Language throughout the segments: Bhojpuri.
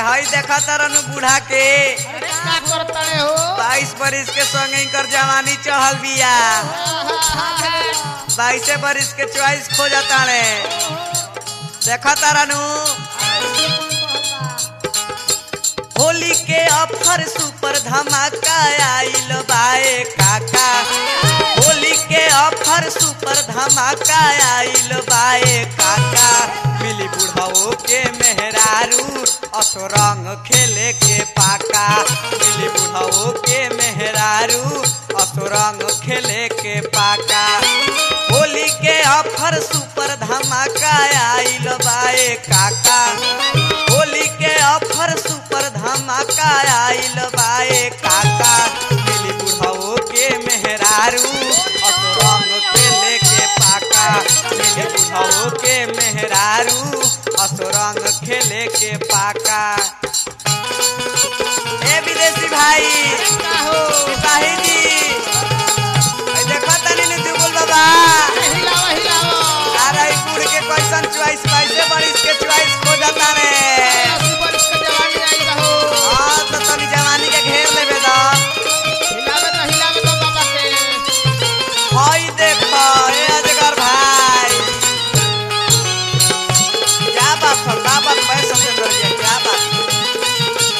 हई देखा तरनु बूढ़ा के अरे का करतड़े हो बाईस बरिस के संगे इनकर जवानी चढ़ल बिया बाईसे बरिस के चॉइस खो जाता रे देखा तारानू होली के ऑफर सुपर धमाका आइल बाए काका होली के ऑफर सुपर धमाका आइल बाए काका मिली बुढ़ाओ के मेहरारू असुरंग खेले के पाका मिली बुढ़ाओ के मेहरारू असुरंग खेले के पाका होली के ऑफर सुपर धमाका आइल बाए काका होली के ऑफर सुपर धमाका आइल बाए काका मिली बुढ़ाओ के मेहरारू असुरंग खेले के पाका मिली बुढ़ाओ के मेहरारू असुरंग खेले के पाका ए विदेशी भाई का हो सिपाही जी ए देखो तनी ने दुबुल बाबा हिलावा हिलावा अरे ई बूढ़ के कैसन चॉइस कैसे बरिस के चॉइस खो जाता रे अस्सी बरिस के जवानी आई रहो हाँ तो तनी जवानी के घेर लेबे दा हिलावे तो हिलावे तो बाबा के हई देखो ए अजगर भाई क्या बात है क्या बात है सत्येंद्र जी क्या बात है?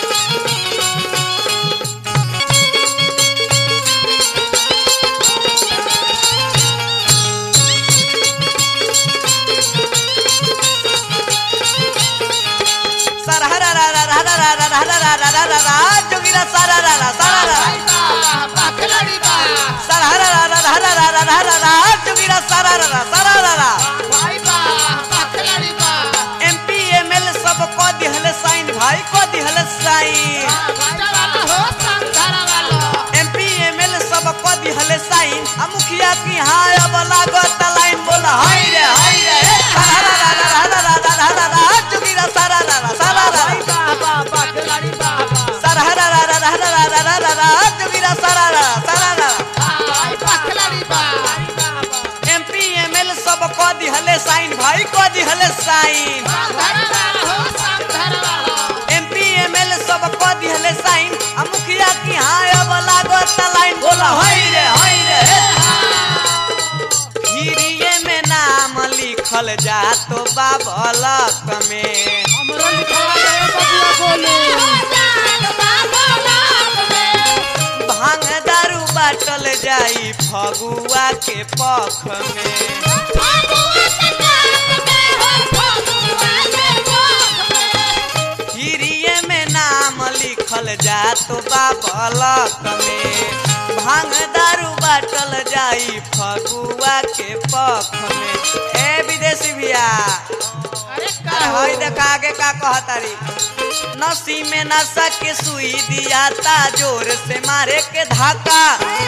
सरहरा जोगिरा सरहरा सरहरा भाई बा बा खिलाड़ी बा सरहरा जोगिरा सरहरा सरहरा भाई बा बा खिलाड़ी बा एमपी एमएल सब को दिहले साइन भाई को दिहले साइन बाजा वाला हो संधारा वाला एमपी एमएल सब को दिहले साइन आ मुखिया की हाय अब लागत लाइन बोला हाय रे हाय रे सरहरा जोगिरा सरहरा सरहरा भाई बा बा बा खिलाड़ी बा बा सरहरा जोगिरा सरहरा सरहरा भाई बा खिलाड़ी बा एमपी एमएल सब को दिहले साइन भाई को दिहले साइन संधारा वाला हो संधारा वाला एमपी एमएल सब को दिहले साइन आ मुखिया की हाय अब लागत लाइन बोला हाय रे हाय रे हिरिये में नाम लिखल जा तो बाबलक में हमरो लिखवा दे बबुआ बोले भांग दारू बाटल जाई फगुआ के पख में हिरिये में नाम लिखल जा तो बाबलक में भांग दारू बाटल जाई फगुआ के पख में ए विदेशी भैया अरे का अरे हो हई देख आगे का कहतारी नसी में नशा के सुई दिया ता जोर से मारे के धाका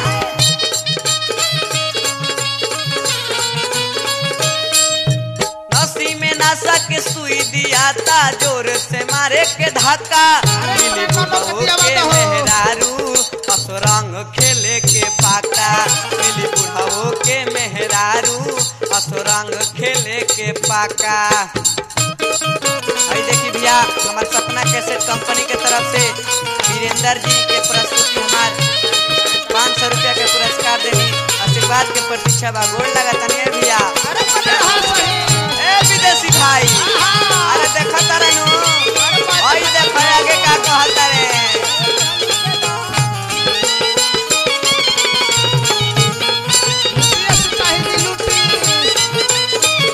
नसी में नशा के सुई दिया ता जोर से मारे के धाका मिली बुढ़ऊ के मेहरारू असुरंग खेले के पाका मिली बुढ़ऊ के मेहरारू असुरंग खेले के पाका भाई देखी भैया हमारे सपना कैसेट कंपनी के तरफ से वीरेंद्र जी के प्रस्तुति हमार पाँच सौ रुपया के पुरस्कार देनी आशीर्वाद के प्रतीक्षा बा गोड़ लगा तनिए भैया अरे पता हो सही ए विदेशी भाई अरे देखा तारे नु भाई देखा आगे का कहता रे लुटिया सिपाही की लुटी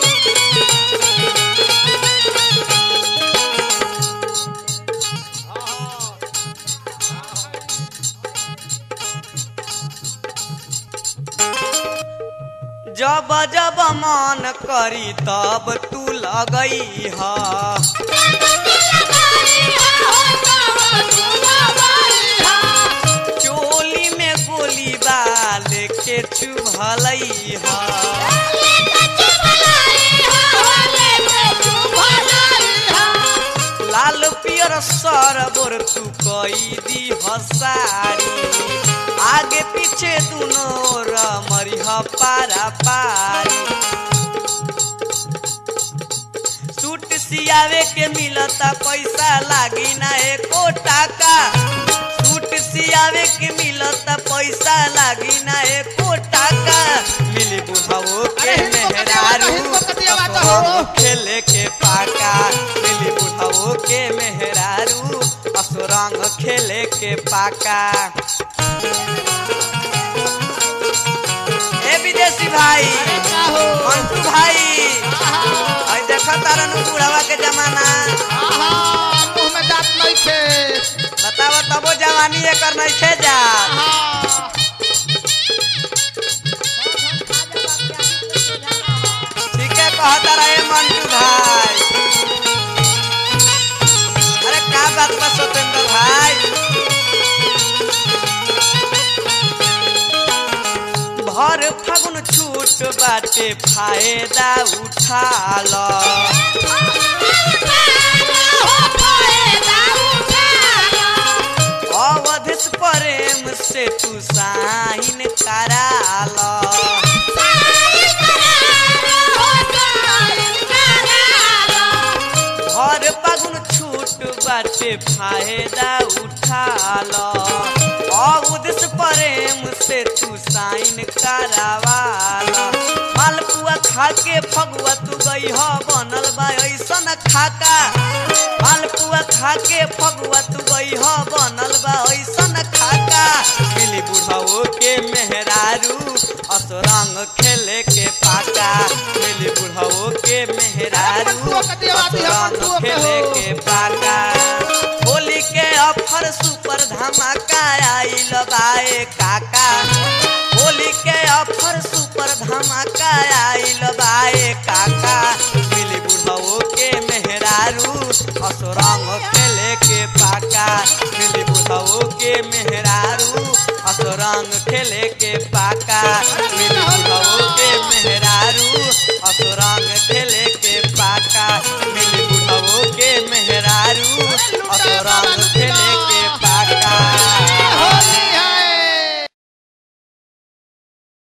जब जब मन करी तब तू लगई हा चोली में गोली बाल के चुभलई हा लाल पियर सरबोर तू कई दी हसारी आगे पीछे दुनो रमरिह पारा पारी सूट सियावे के मिलता पैसा लागी ना एको टाका सूट सियावे के मिलता पैसा लागी ना एको टाका मिली बुढ़ाओ के अरे हिंदू का दिया मेहरारू बात हो, हिंदू का दिया बात हो। असुरंग खेले के पाका मिली बुढ़ाओ के मेहरारू असुरंग खेले के पाका ए विदेशी भाई अरे का हो मंटू भाई आहा और देखा तारा नु बुढ़ावा के जमाना आहा मुंह में दांत नहीं थे बतावा तबो जवानी एकर नहीं खे जा आहा ठीक है कहा तारा ए मंटू भाई अरे का बात बा सतेंद्र भाई भर फागुन छूट बाटे फायदा उठा ल अवधिस प्रेम से तू साइन कराल हर पगुन छूट बाटे फायदा उठाल अवधिस प्रेम से तू साइन करावाल मालपुआ खा के फगुआ तू गई ह बनल बा ऐसन खाका मालपुआ खा के फगुआ तू गई ह बनल बा ऐसन खाका मिली बुढ़ाओ के मेहरारू असरंग खेले के पाका मिली बुढ़ाओ के मेहरारू मंटुओ के दियावाती है, असरंग मंटुओ के खेले हो। के पाका होली के ऑफर सुपर धमाका आइल बाए काका होली के ऑफर सुपर धमाका आइल बाए काका मिली बुढ़ाओ के मेहरारू असरंग खेले के पाका मिली बुढ़ाओ के मेहरारू असरंग खेले के पाका मिली बुढ़ाओ के मेहरारू असरंग खेले